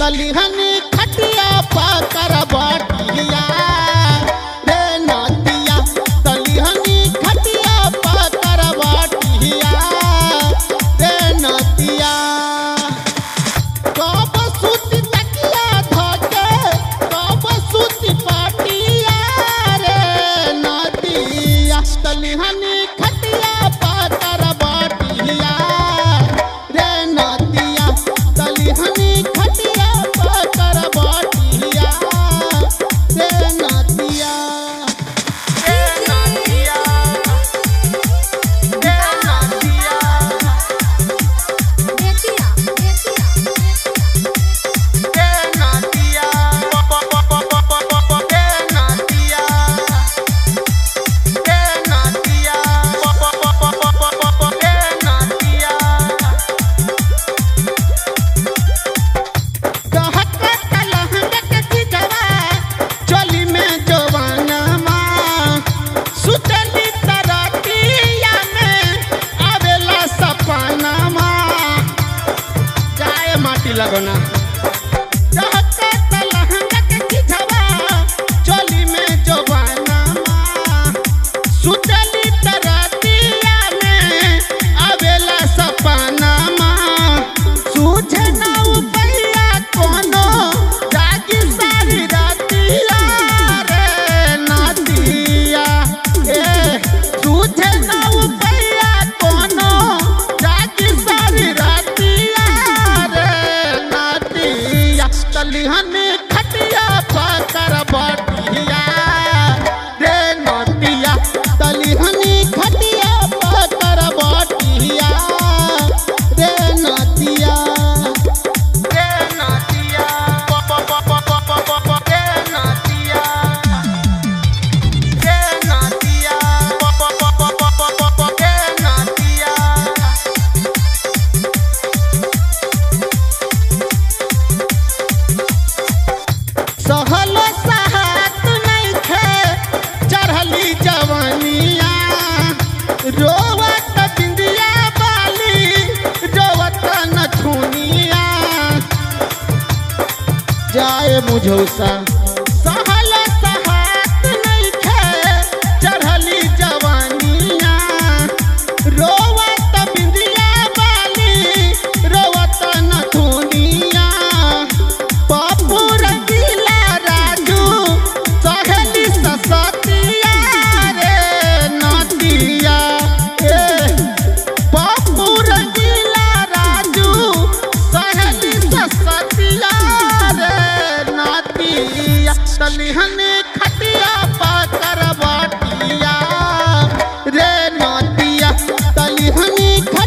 तलिहनी खटिया पाकर बाटिया रे नदिया तलिहनी खटिया पाकर बाटिया रे नदिया कब सुती तकिया धके कब सुती पाटिया रे नदिया तलिहनी खटिया पाकर बाटिया रे नदिया तलिहनी खटिया पाकर बाटिया रे नदिया रे नदिया रे नदिया बेतिया बेतिया के नदिया के नदिया के नदिया के नदिया कहत कलहंग के चितवा चली में जवानमा सुतली तरतिया में आवेला सपनमा जाए माटी लगना कहत कलहंग के चितवा चली में जवानमा सुतली तरतिया में आवेला सपनमा सूझे ना उपैया कोनो जागी सारी रातिया रे नातिया ए सूझे ना उपैया कोनो जागी सारी रातिया रे नातिया तलिहनी खटिया पाकर बाटिया रे नातिया तलिहनी खटिया पाकर बाटिया रे नातिया रे नातिया रे नातिया रे नातिया रे नातिया सहल सहात नइखे चढ़ली जवानिया रोवत बिंदिया बाली रोवत नथुनिया जाए मुझौसा सहल सहात नइखे चढ़ली जवानिया रोवत बिंदिया बाली रोवत नथुनिया बापू रंगीला राजू सहेली ससतिया रे नदिया ए बापू रंगीला राजू सहेली ससतिया रे नदिया तलिहने खटिया पाकर बाटिया रे नदिया तलिहनी